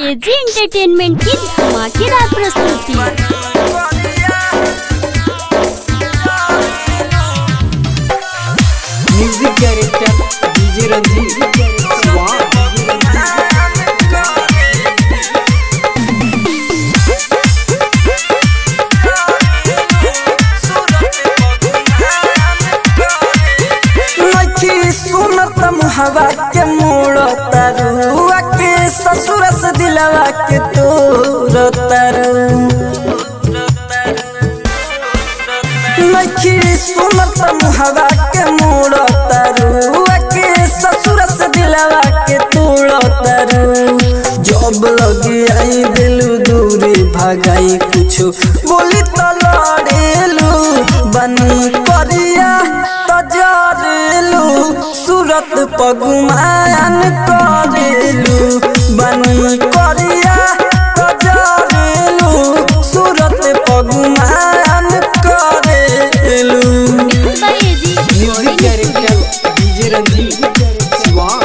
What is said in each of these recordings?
AG entertainment की धमाकेदार प्रस्तुति म्यूजिक डायरेक्टर डीजे रंजीत वाह नखी सुनत मुहवा के मोड़ तरुआ के ससुर से दिलवा के तोर तरु नखी सुनत मुहवा के मोड़ तरुआ के ससुर से दिलवा के तोड़ तरु जब लगी आई दिलू दूरी भगाई कुछ बोली तो लड़ेलू बनी करिया तजरेलू सूरत पगुमान करेलू बनी करिया तजरेलू सूरत पगुमान करेलू by AG music director DJ Ranjeet वाह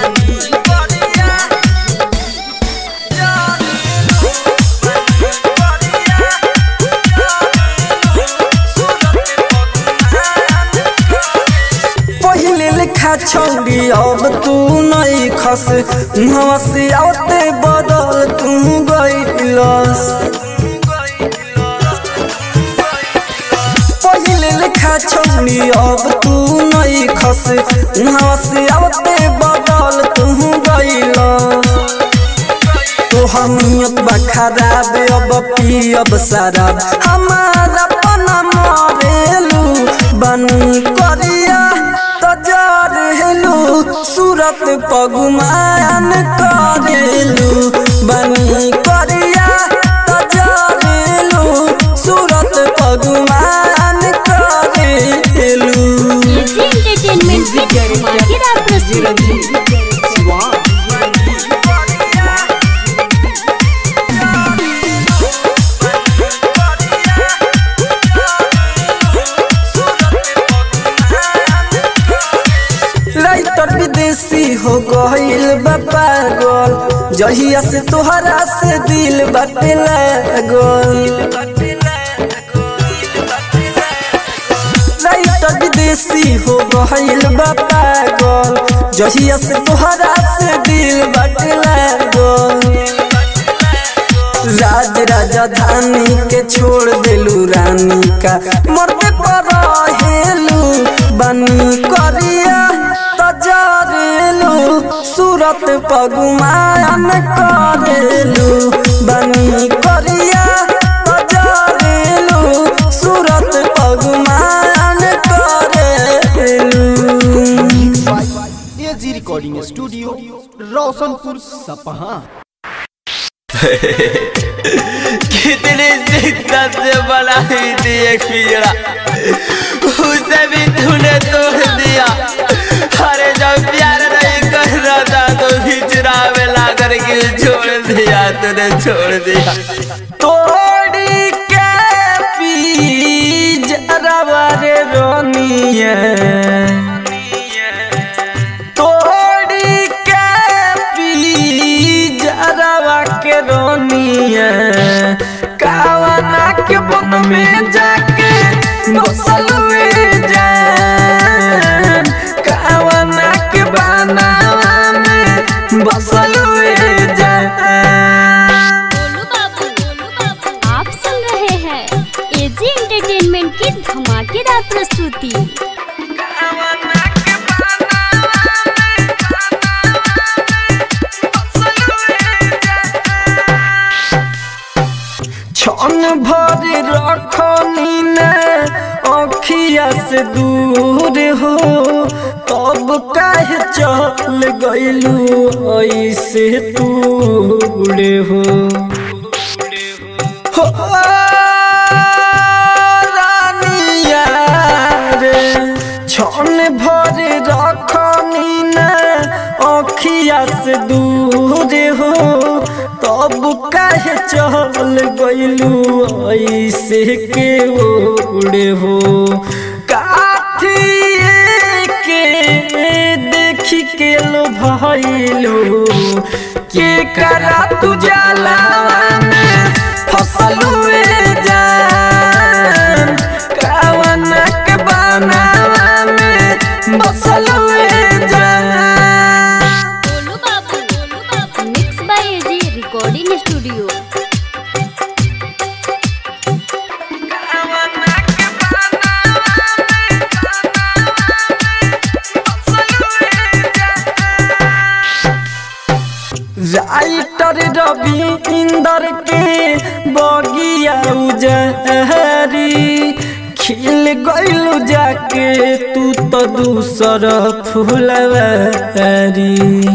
पहिले लिखा छौड़ी अब तू नहीं खस मुहवा से आते बदल तू गईलस पहिले लिखा छौड़ी अब तू नहीं खस मुहवा से आते बदल तू गईलस तो हमियत बा खराब अब पियब शराब हमारा पना मरेलू बनी करिया तजरेलू सूरत पगुमान करेलू बनी करिया तजरेलू सूरत पगुमान करेलू एजी एंटरटेनमेंट की धमाकेदार डीजे प्रस्तुति रंजीत वाह राइटर विदेशी हो गईल बा पागल जहिया से तोहरा से दिल बाटे लागल राइटर विदेशी हो गईल बा पागल जहिया से तोहरा से दिल बाटे लागल राज राजधानी के छोड़ देलू रानी का मरते पर हेलू बनी करिया तजरेलू सूरत पगुमान करेलू बनी करिया तजरेलू सूरत पगुमान करेलू एजी रिकॉर्डिंग स्टूडियो रोशनपुर सपहा कितनी शिद्दत से बनाई थी एक पिंजरा उसे भी तूने तोड़ दिया अरे जब प्यार नहीं कर रहा था तो पिंजरा में ला करके छोड़ दिया तूने छोड़ दिया तोड़ी के पी जरवा रे रोनिए तोड़ी के पी जरवा के रोनिए कावना के बन में जाके बसल हुए जान कावना के बनावा में बसल हुए जान गोलू बाबू गोलू बाबू आप सुन रहे हैं एजी एंटरटेनमेंट की धमाकेदार प्रस्तुति छन भर रखनी ने अखिया से दूर हो तब काहे चल गइलू ऐसे दूर हो हो रानिया रे छन भर रखनी ने अखिया से दूर हो तब काहे चल गइलू ऐसे के ओड़े हो काठिए के देखी के लो भइलू के करा तू जाला में फसलू जान कावना के बनावा में बसलू जान गोलू बाबू गोलू बाबू mix by AG recording studio writer Ravi Inder के बगिया उजहरी खिल गइलू जाके तू तो दूसर फुलवारी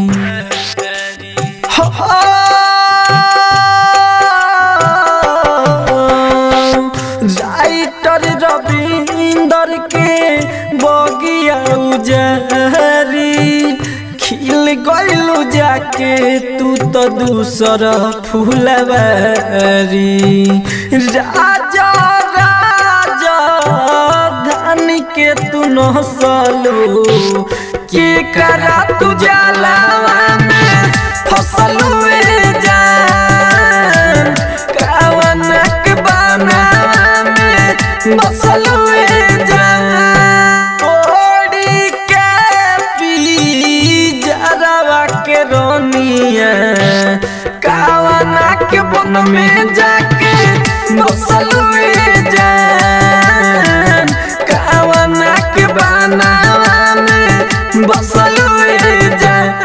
राइटर रवि इंदर के बगिया उजहरी खिल गइलू जाके तू तो दूसर फुलवारी राजा राजा धन के तू नसलू के करा तू जाला में फसलू जान कावनक बनावा में बसलू जान ओड़ी के पी जरावा के रोनिया कावना के बन में जाके बसलू जान कावना के बनावा में बसलू जान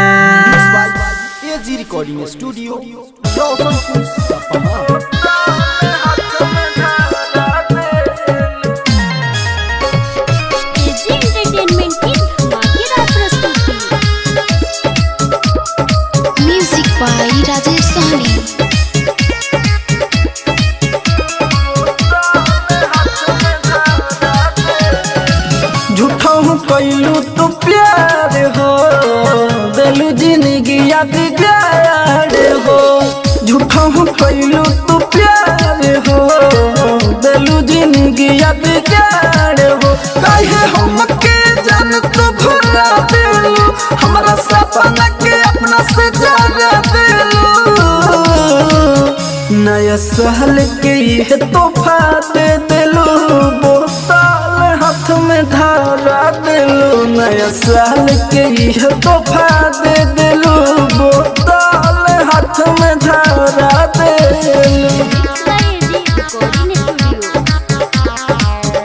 एजी रिकॉर्डिंग स्टूडियो रोशनपुर सपहा एजी एंटरटेनमेंट की धमाकेदार प्रस्तुति म्यूजिक बाय राजेश सहनी झूठा हूँ कैलू तो प्यार हो दिलू जिंदगी बिगाड़ हो झूठा हूँ कैलू तो प्यार हो दिलू जिंदगी बिगाड़ हो कहे हम के जान तो भुला दिलू हमारा सपना के अपना से जगा दिलू नया सहल के ये तोहफा दे दिलू बोतल हाथ में धारा दिलू नया साल के ये तोहफा दे दिलू बोतल हाथ में धारा दिलू mix by AG recording studio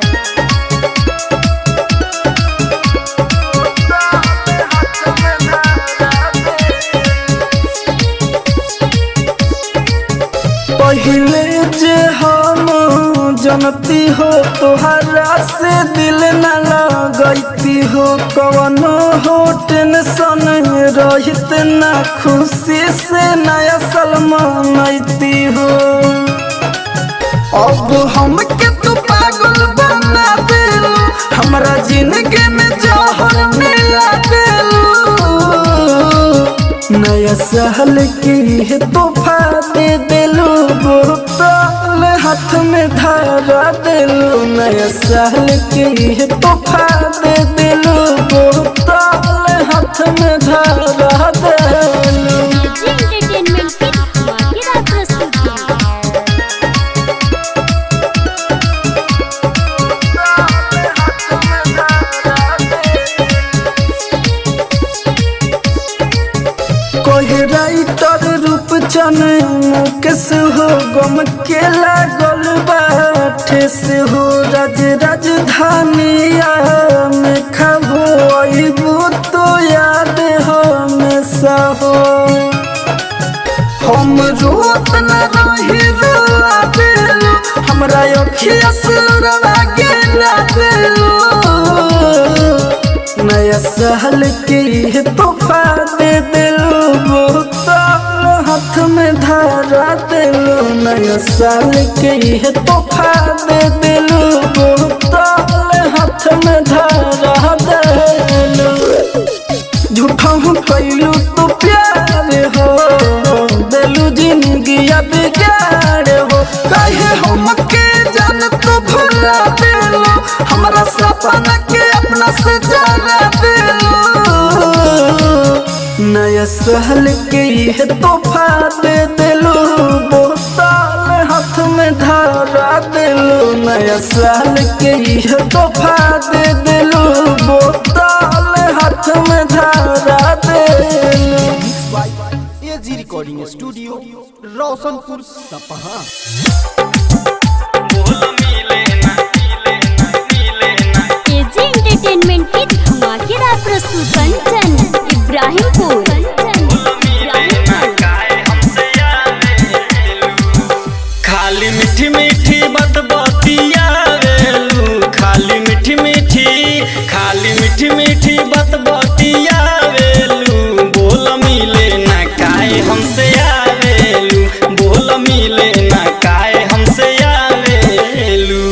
पहले जे हम जनती हो तोहरा से दिल न लगती हो कवनो हो टेंशन रहित न खुशी से नया सलमानती हो अब हम के तू पागल बना दिलू हमरा जिंदगी में जहर मिला दिलू नया सहल की तोहफा दे दिलू बोतल हाथ में धारा दिलू नया सहल की तोहफा दे दिलू बोतल हाथ में धारा दिलू एजी एंटरटेनमेंट की धमाकेदार प्रस्तुति कोई राइटर रूप चन मुकेश हो गम के लागल बाटे से हो राज राजधानिया में खबो अबू तो याद हमेशा हो हम रोत न रही रोआ दिलू हमरा अखिया सुरवा गिरा दिलू नया सहल के तोहफा दे दिलू बोतल हाथ में धारा दिलू नया साल के तोहफा दे दिलू बोतल हाथ में धारा दिलू झूठा हूँ कैलू तो प्यार हो दिलू जिंदगी बिगाड़ हो कहे हम के जान तो भुला दिलू हमारा सपना के अपना से जरा दिलू साल के ये तोहफा दे दिलू बोतल हाथ में धारा दिलू नया साल के ये तोहफा दे दिलू बोतल हाथ में धारा दिलू एजी रिकॉर्डिंग स्टूडियो रोशनपुर सपहा एजी एंटरटेनमेंट की धमाकेदार प्रस्तुत कंचन इब्राहिमपुर कंचन खाली मीठी मीठी बात बतियावेलू खाली मीठी मीठी खाली मीठी मीठी बात बतियावेलू बोल मिले ना काहे हमसे आवेलू बोल मिले ना काहे हमसे आवेलू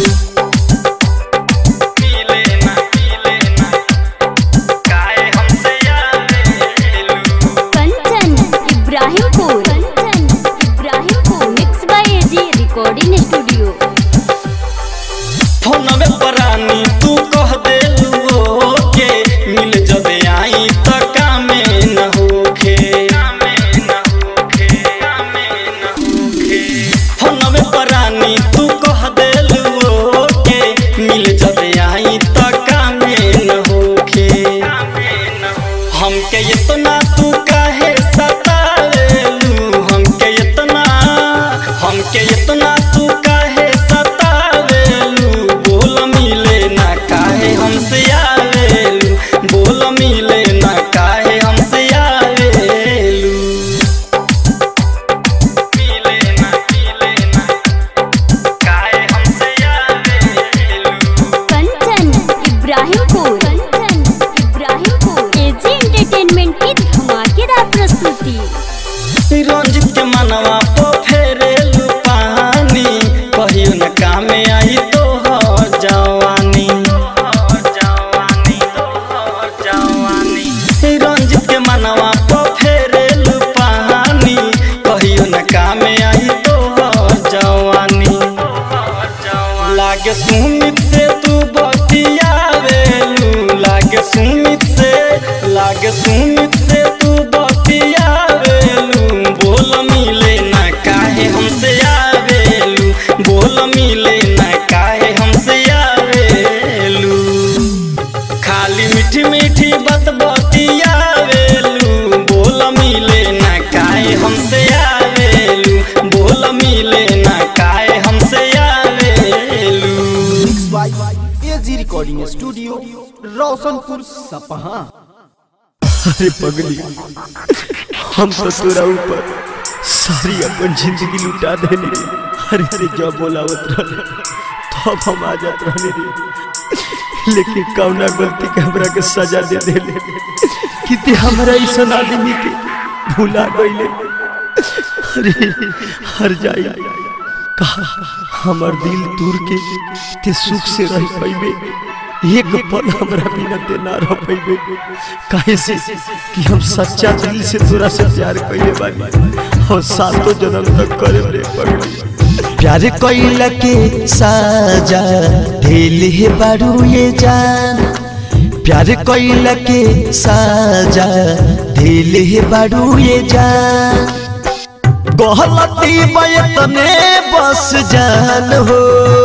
मिले ना मिले ना काहे हमसे आवेलू Kanchan Ibrahimpur Kanchan Ibrahimpur mix by AG recording studio फोनवे परानी तू कह देलू के मिल जब आई त कामे न होखे फोनवे परानी तू कह देलू के मिल जब आई त कामे न होखे हमके इतना तू काहे सतावेलू हमके इतना हमके इतना तू काहे सतावेलू बोल मिले ना काहे हमसे आवेलू बोल मिले ना काहे हमसे आवेलू मिले ना मिले ना काहे हमसे आवेलू कंचन इब्राहिमपुर कंचन इब्राहिमपुर एजी एंटरटेनमेंट की धमाकेदार प्रस्तुति रंजित के मनवा पो फेरेलू पानी कहियो न कामे आई तो हो जवानी रंजित के मनवा पो फेरेलू पानी कहियो न कामे आई तो हो जवानी लागे सुमित से तू बतियावेलू लागे सुमित से लागे सुमित से तू बतियावेलू बोल मिले ना काहे हमसे आवेलू बोल मिले ना काहे हमसे आवेलू खाली मीठी मीठी बात बतियावेलू बोल मिले ना काहे हमसे आवेलू बोल मिले ना काहे हमसे आवेलू एजी रिकॉर्डिंग स्टूडियो रोशनपुर सपहा अरे पगली हम तो तोरा ऊपर सारी अपन जिंदगी लुटा देने रे अरे ते जब बोलावत रहले तब हम आ जात रहने रे लेकिन कौना गलती के हमरा के सजा दे देले कि ते हमरा ऐसा आदमी के भुला गईले अरे हर जाई कहा हमर दिल तूर के ते सुख से रह पैबे एक पल हमरा बिना ते ना रह पैबे काहे से कि हम सच्चा दिल से तोरा से प्यार कइले बानी और सातों जन्म तक करे रे पगड़ी प्यार कइला के साजा दिल है बारू ये जान प्यार कइला के साजा दिल है बारू ये जान गलती बयतने बस जान हो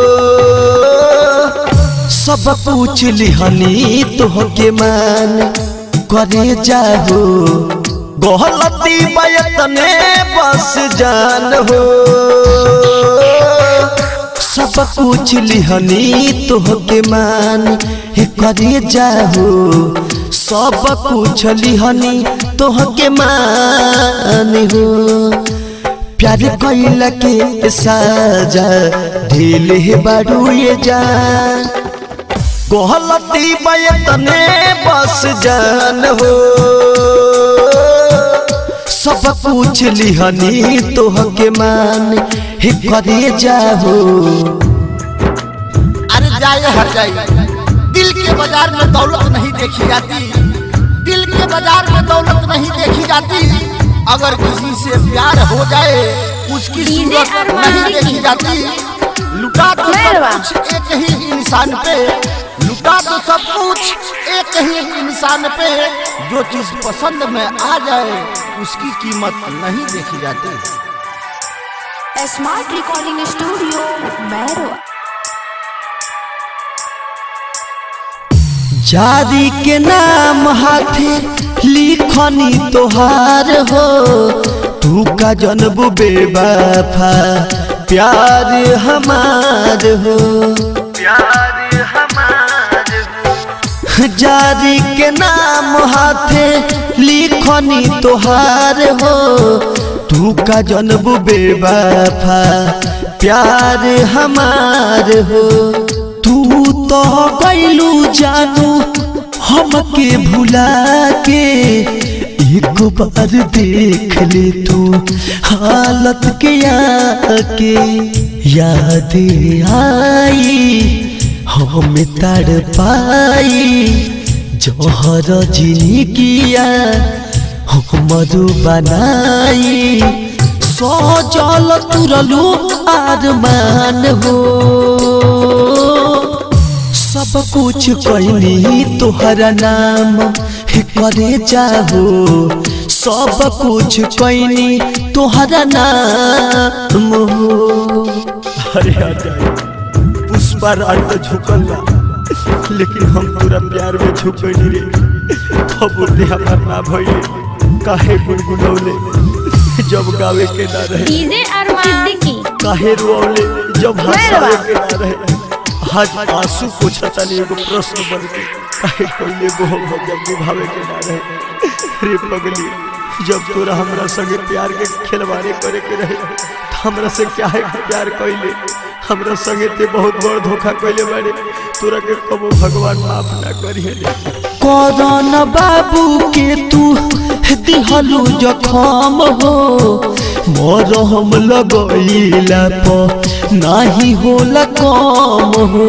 सब पूछ लिहनी तोहके मान करे जाहो गलती बयतने बस जान हो सब पूछ लिहनी तोहके मान हे करे जाहो सब पूछ लिहनी तोहके मान हो प्यार कैला के साजा ढील है बारू ये जान गलती बयतने बस जान हो सब पूछ लिहनी तोहके मान हे करे जाहो अरे जाए हर जाए दिल के बाजार में दौलत नहीं देखी जाती दिल के बाजार में दौलत नहीं देखी जाती अगर किसी से प्यार हो जाए उसकी सूरत नहीं देखी जाती लुटा तो सब कुछ एक ही इंसान पे लुटा दो सब कुछ एक ही इंसान पे जो चीज पसंद में आ जाए उसकी कीमत नहीं देखी जाती स्मार्ट रिकॉर्डिंग स्टूडियो मैरो जारी के नाम हाथे लिखनी तोहार हो तू का जनबू बेवफा प्यार हमार हो प्यार हमार हो जारी के नाम हाथे लिखनी तोहार हो तू का जनबू बेवफा प्यार हमार हो तू तो गैलू जानू हमके भुला के एक बार देख ले तू हालत के आके याद आई हम तड़ पाई जहर जिंदगिया हमरू बनाई सजल तुरलू आरमान हो सब कुछ कैनी तोहरा नाम करे चाहो सब कुछ कैनी तोहरा नाम हो अरे पुष्पा राज तो झुकल बा लेकिन हम पूरा प्यार में झुकनी रे अब उठे हमार ना भइले काहे गुनगुनौले जब गावे के ना रहे डीजे अरमान सिद्दीकी काहे रोले जब हंसावे के ना रहे आज आंसू पोछता नहीं एगो प्रश्न बन के काहे कोइले मोहब्बत जब निभावे के ना रहे रे पगली जब तोरा हमरा संगे प्यार के खिलवाड़े करे के रहे त हमरा से काहे के प्यार कइले हमरा संगे ते बहुत बड़ धोखा कइले बाड़े तोरा के कबो भगवान माफ ना करिए करन बाबू के तू दिहलू जखम हो मोर हम लगइला प नाही होला कम हो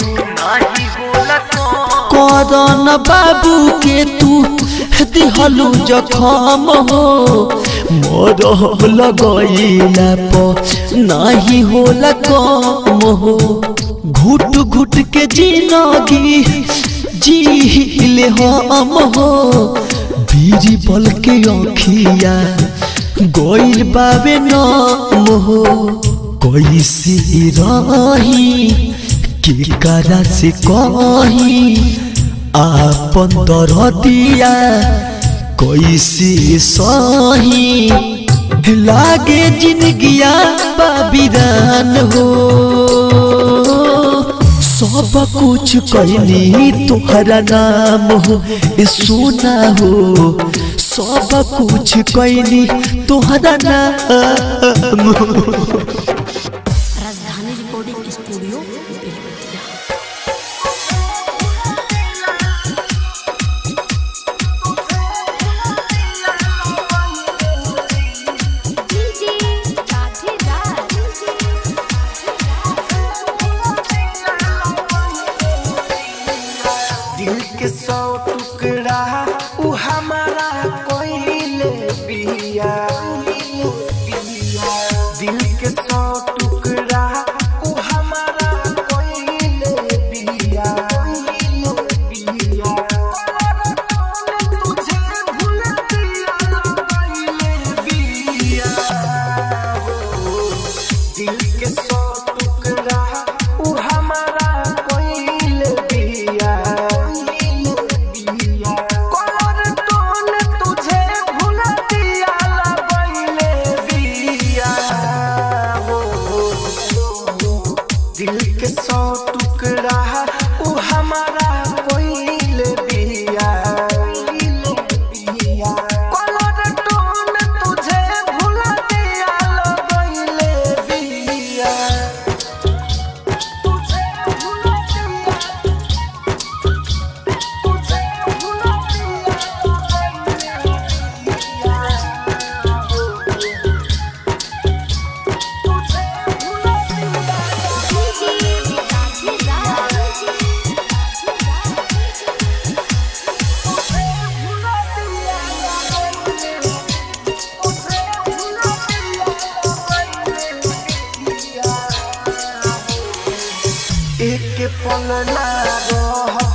करन बाबू के तू दिहलू जखम हो मोर हम लगइला प नाही होला कम हो घुट घुट के जिनगी जीले हम हो बीरी बल के अखिया गोइल बाबे नाम हो कैसे रही के करा से कही आपन दरदिया कैसे सही लागे जिनगिया बाबिरान हो सब कुछ कहनी तोहरा नाम हो ए सोना हो सब कुछ कहनी तोहरा नाम हो Rajdhani recording studio Belwatiya DJ Radhe दिल के सौ टुकड़ा उ हमारा कोइले बिया दिल के सौ टुकड़ा उ हमारा कोइले बिया तुझे भूल दिया कोइले बिया दिल के सौ टुकड़ा उ हमारा कोइले बिया कलर टोन तुझे भूल दिया लगइले बिया दिल के सौ टुकड़ा उ हमारा कोइले बिया कलर टोन तुझे भूल दिया लगइले बिया तुझे भूल दिया तुझे भूल एक पल ना रह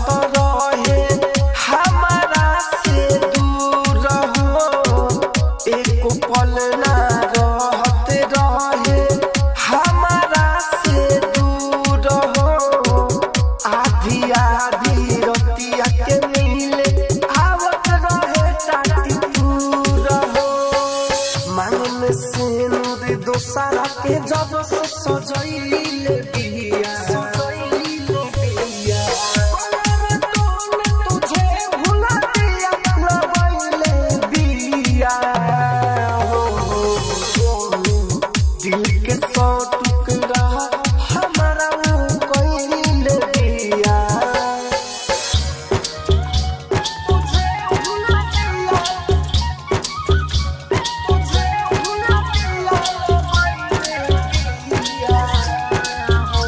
सिंदूर दोसरा के जब से सजैले बिया सजैले बिया कलर तोने तुझे भुला दिया लगैले बिया हो हो हो दिल के सौ टुकड़ा हमारा वो कइले दिया तुझे भुला दिया तुझे भुला दिया लगैले दिया हो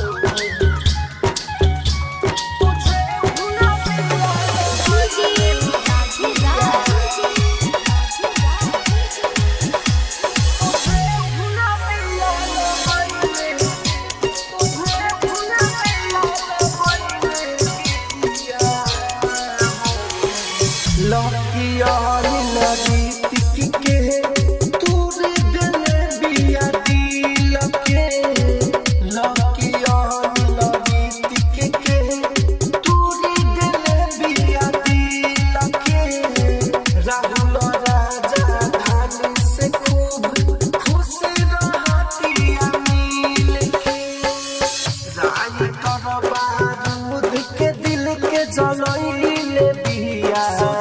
तुझे भुला दिया राहुल राजा धानी से खूब खुश रहतिया मिल के रानी कर बारूद के दिल के जलैले बिया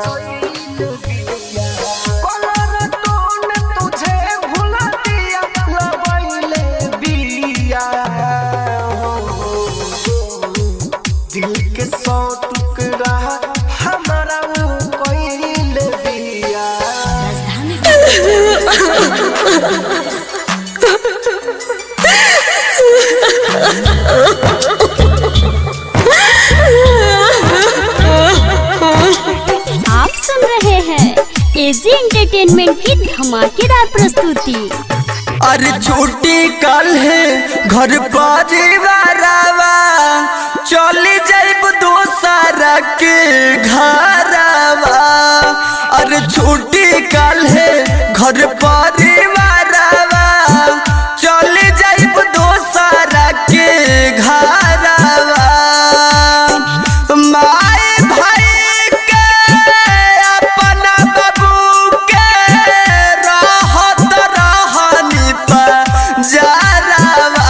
कलर तोने तुझे भुला दिया लगैले बिया हो, हो, हो। दिल के सौ टुकड़ा हमारा वो कइले बिया राजधानी आप सुन रहे हैं एजी एंटरटेनमेंट की धमाकेदार प्रस्तुति अरे छुट्टी कल है घर परिवारवा चली जाइब दोसरा के घरवा अरे छुट्टी कल है घर परिवारवा चली जाइब दोसरा के घरवा माई भाई के अपना बाबू के रहत रहनी पजरवा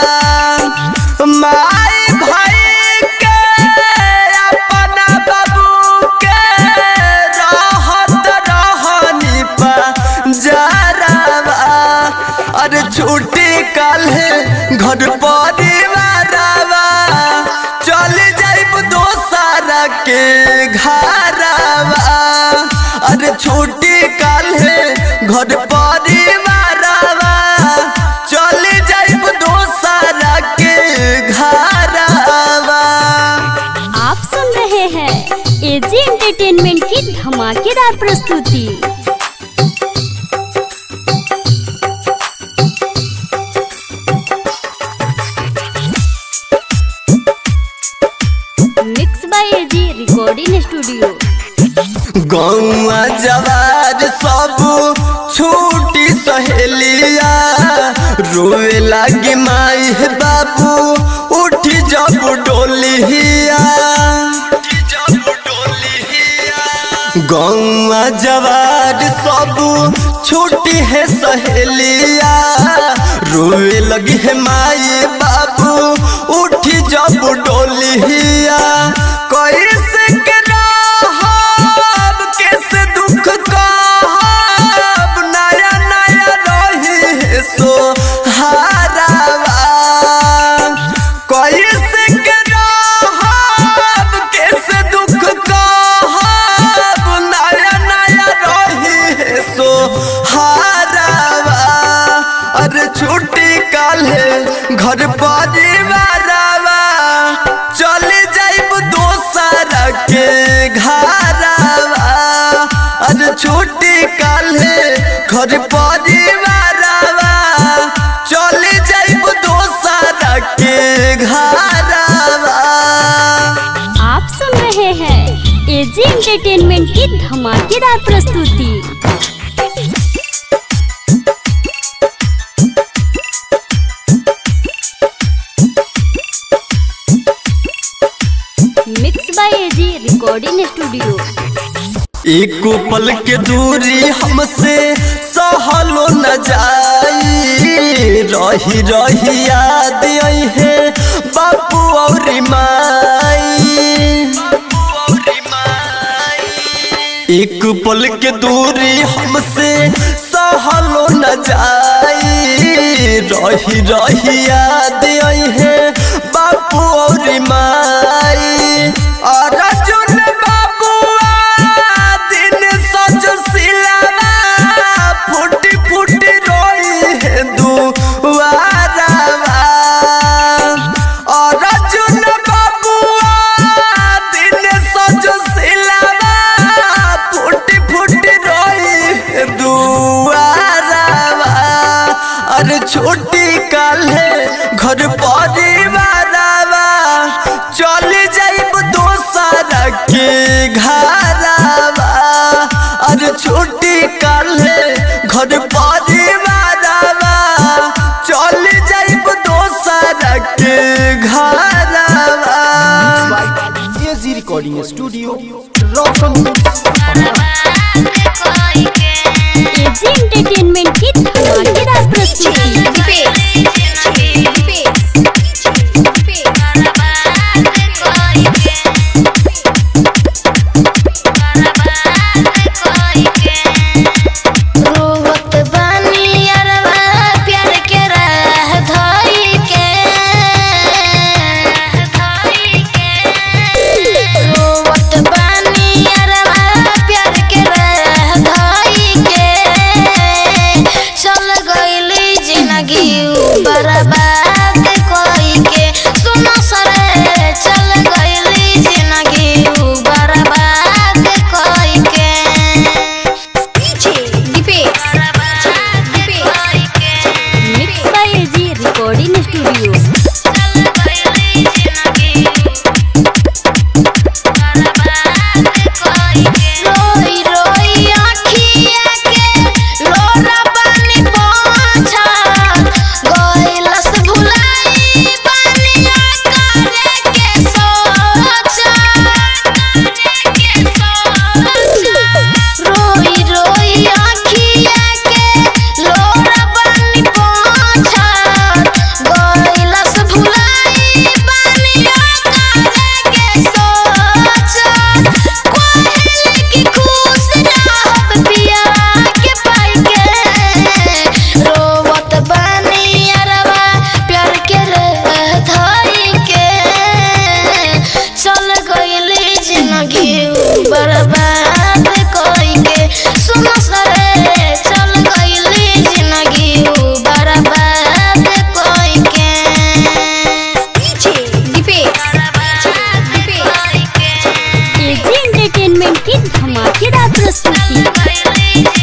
माई भाई के अपना बाबू के रहत रहनी पजरवा अरे छुट्टी कल है घर परिवारवा चल जाइब दोसरा के घरवा अरे छुट्टी कल है घर परिवारवा चल जाइब दोसरा के घरवा आप सुन रहे हैं एजी एंटरटेनमेंट की धमाकेदार प्रस्तुति mix by AG recording studio गौआ जवार सब छूटी सहेलिया रोए लागे माई हे बाबू उठी जब डोलिया गौआ जवार सब छूटी है सहेलिया रोए लगी है माई बाबू उठी जब डोलिया कैसे के रहब कैसे दुख कहब नया नया रही है सो हारावा कैसे के रहब कैसे दुख कहब नया नया रही है सो हारावा अरे छुट्टी काले घर परिवारवा चले जाइब दोसरा के घरवा अरे छुट्टी काले घर परिवारवा चले जाइब दोसरा के घरवा आप सुन रहे हैं एजी एंटरटेनमेंट की धमाकेदार प्रस्तुति mix by AG recording studio एको पल के दूरी हमसे सहलो न जाई रही रही याद आई है बापू और माई एक पल के दूरी हमसे सहलो न जाई रही रही याद आई है बापू और माई और अर्जुन बाबुआ दिन सज सिलावा फुटी फुटी रोई है दुआरावा और अर्जुन बाबुआ दिन सज सिलावा फुटी फुटी रोई है दुआरावा अरे छोटी काले घर परिवारावा चल जाइब दोसर के घरावा अरे छोटी काले घर परिवारावा चल जाइब दोसर के घरावा एजी रिकॉर्डिंग स्टूडियो रोशनपुर सपहा एजी एंटरटेनमेंट की धमाकेदार प्रस्तुति रोवत बानी अरवा प्यार के राह धोई के रोवत बानी अरवा प्यार के राह धोई के चल गईली जिंदगी बर्बाद कोई के सुनो सरे चल गईली जिंदगी बर्बाद कोई के mix by AG recording studio रोई रोई आँखिया के लोरा पानी पोंछा गइलस भुलाई पानिया करे के सोचा रोई रोई आँखिया के लोरा पानी पोंछा गइलस भुलाई पानिया करे के सोचा कोहले की खुश रहब पिया के पाई के रोवत बानी अरवा प्यार के रह धई के चल गईली जिंदगी बर्बाद कोई के सुन सरे चल गईली जिंदगी बर्बाद कोई के एजी एंटरटेनमेंट की धमाकेदार प्रस्तुति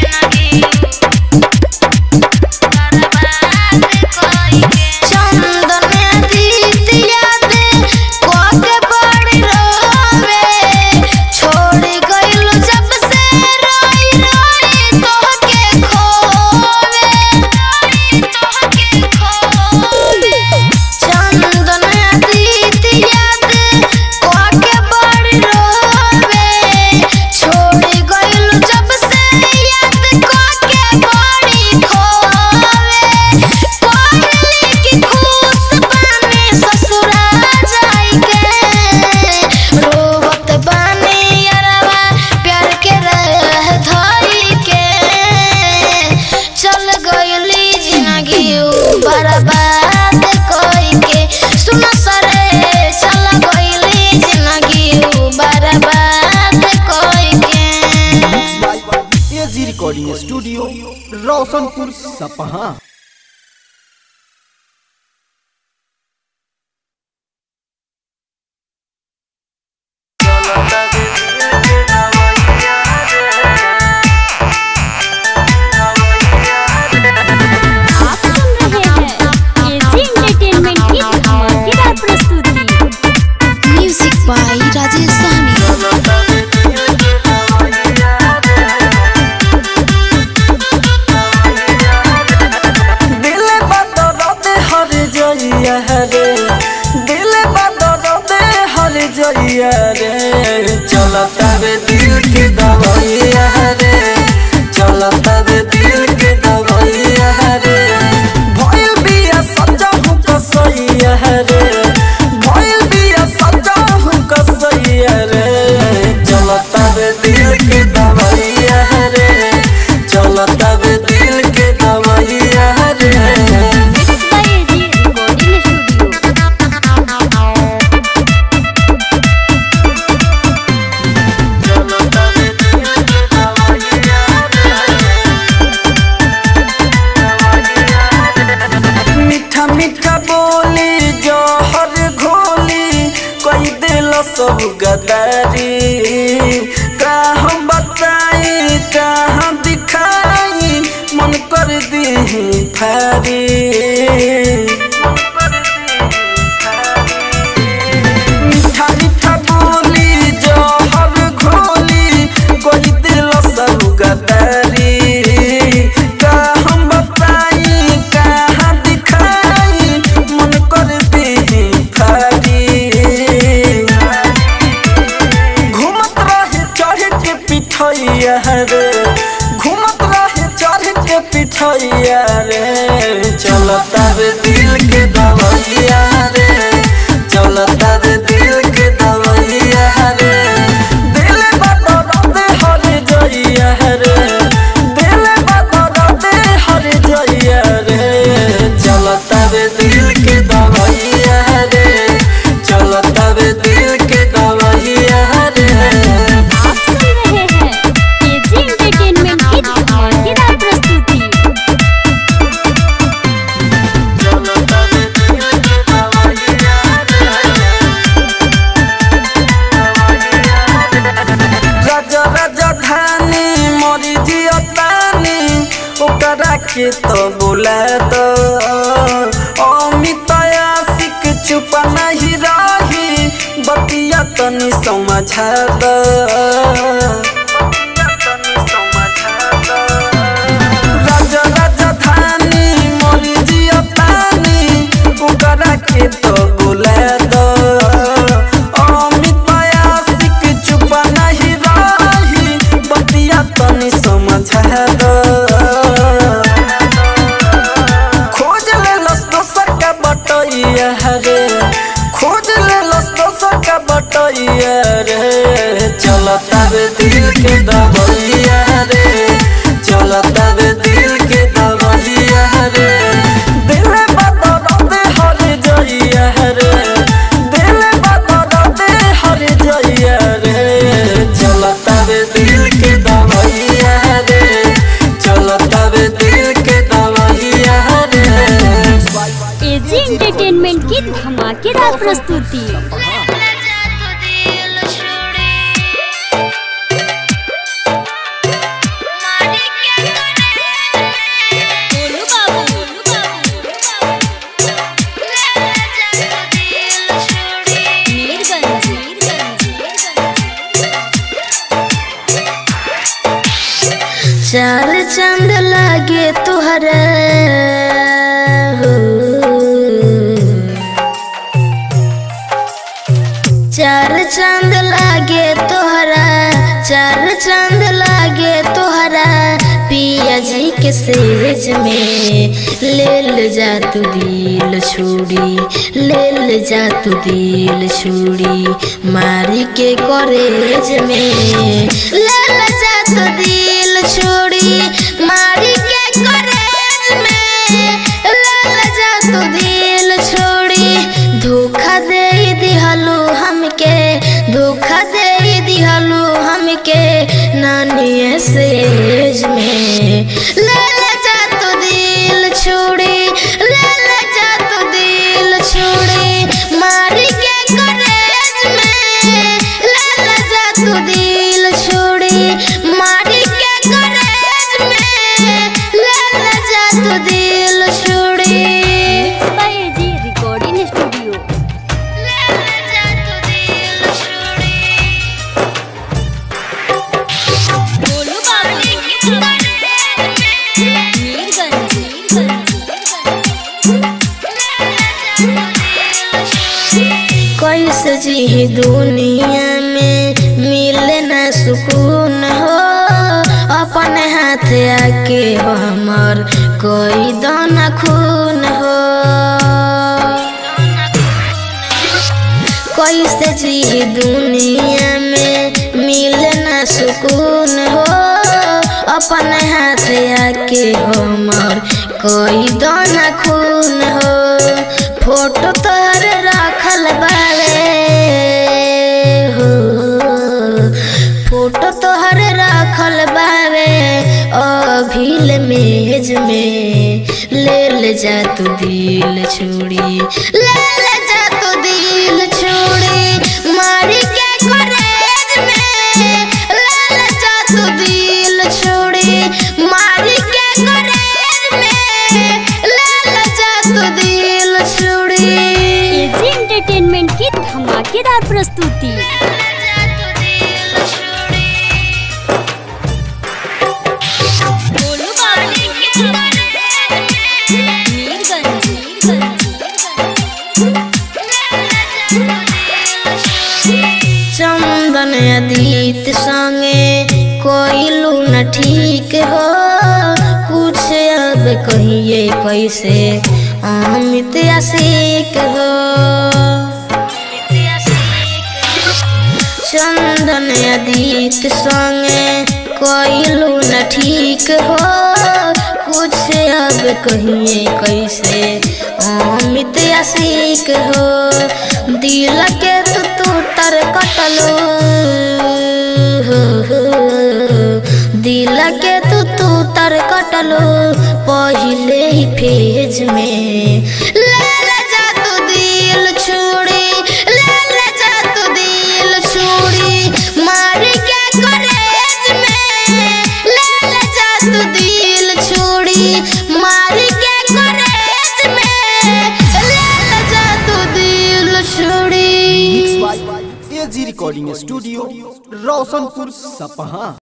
चंदन दीदिया दे कोके बड़ी रोवे छोड़ गइल जब से रोई रोई तोहके खोवे तोहके खोवे चंदन दीदिया दे कोके बड़ी रोवे छोड़ गइल जब से याद कोके बड़ी खोवे कोहली की खुश बानी ससुरा जाई के रोवत बानी अरवा प्यार के रह धई के चल गइली जिंदगी बर्बाद कोई के सुन सरे चल गइली जिंदगी बर्बाद कोई के एजी रिकॉर्डिंग स्टूडियो रोशनपुर सपहा आप सुन रहे हैं एजी एंटरटेनमेंट की धमाकेदार प्रस्तुति म्यूजिक बाय राजेश सहनी सब गदारी का हम बताई कहाँ दिखाई मन कर दी फारी मीठा मीठा बोली जहर घोली कोई दिल सब गदारी का हम बताई कहाँ दिखाई मन कर दी फारी घूमत रहे चढ़ के पिठैया रे घूमत रहे चढ़ के पिठैया रे चलता रे दिल के दवैया रे चलता रे दिल के दवैया रे दिल बदल दे हर जइया रे दिल बदल दे हर जइया रे चलता रे दिल के दवैया रे चलता रे दिल के दवैया रे आप सुन रहे हैं एजी एंटरटेनमेंट की धमाकेदार प्रस्तुति राजा राजा धानी मरी जियतानी ओकरा के तो बोला दो अमित आशिक चुप नहीं रही बतिया तनी समझा दो राजा राजा धानी मरी जियतानी ओकरा के तो बोला दो अमित आशिक चुप नहीं रही बतिया तनी समझा दो खोज ले लस दोसर का बटैया रे खोज ले लस दोसर का बटैया रे चलता रे दिल के दबैया रे चलता रे दिल के दबैया रे दिल बदल दे हर जइया रे दिल बदल दे हर जइया रे चलता रे दिल के दबैया रे चलता रे दिल के दबैया रे एजी एंटरटेनमेंट की धमाकेदार प्रस्तुति बोलू बाबू बोलू बाबू मीरगंज चार चंद लागे तुहरा हो। चार चंद लागे तोहरा चार चंद लागे तोहरा पिया जी के सेज में ले ले जा तू दिल छोड़ी ले ले जा तू दिल छोड़ी मारी के कॉलेज में ले ले जा तू दिल छोड़ी मारी के कॉलेज में ले ले जा तू दिल छोड़ी धोखा दे दिहलू हमके धोखा दे दिहलू हमके नानी सेज में ले ले जा तू दिल छोड़ी ले ले जा तू दिल छोड़ी मारी के कॉलेज में ले ले जा तू दिल छोड़ी मारी के कॉलेज में ले ले जा तू दिल छोड़ी बाय एजी रिकॉर्डिंग स्टूडियो ले ले जा तू दिल छोड़ी बोलू बाबू मीरगंज कैसे जी दुनिया में मिले न सुकून हो अपने हाथ आके हो हमर कोई दाना खून हो कैसे जी दुनिया में मिले न सुकून हो अपने हाथ आके हो हमर कोई दाना खून हो फोटो तोहर रखल बावे हो फोटो तोहर रखल बावे अभिल मेज में ले ले जा तू दिल छोड़ी ले ले जा तू दिल छोड़ी मारी के करेज में लाल जा तू दिल छोड़ी मारी के करेज में लाल जा तू दिल छोड़ी एजी एंटरटेनमेंट की धमाकेदार प्रस्तुति गोलू बाबू मीरगंज चंदन अदीत संगे कोइलू न ठीक हो कुछ अब कहिए कैसे अमित आशिक हो चंदन अदीत संगे कोइलू न ठीक हो कुछ अब कहिए कैसे अमित आशिक हो दिल के तू तू तर कटलो दिल के तू तू तर कटलो पहले ही फेज में ले ले जा तू दिल छोड़ी ले ले जा तू दिल छोड़ी मार के करेज में ले ले जा तू दिल छोड़ी मार के करेज में ले ले जा तू दिल छोड़ी एजी रिकॉर्डिंग स्टूडियो रोशनपुर सपहा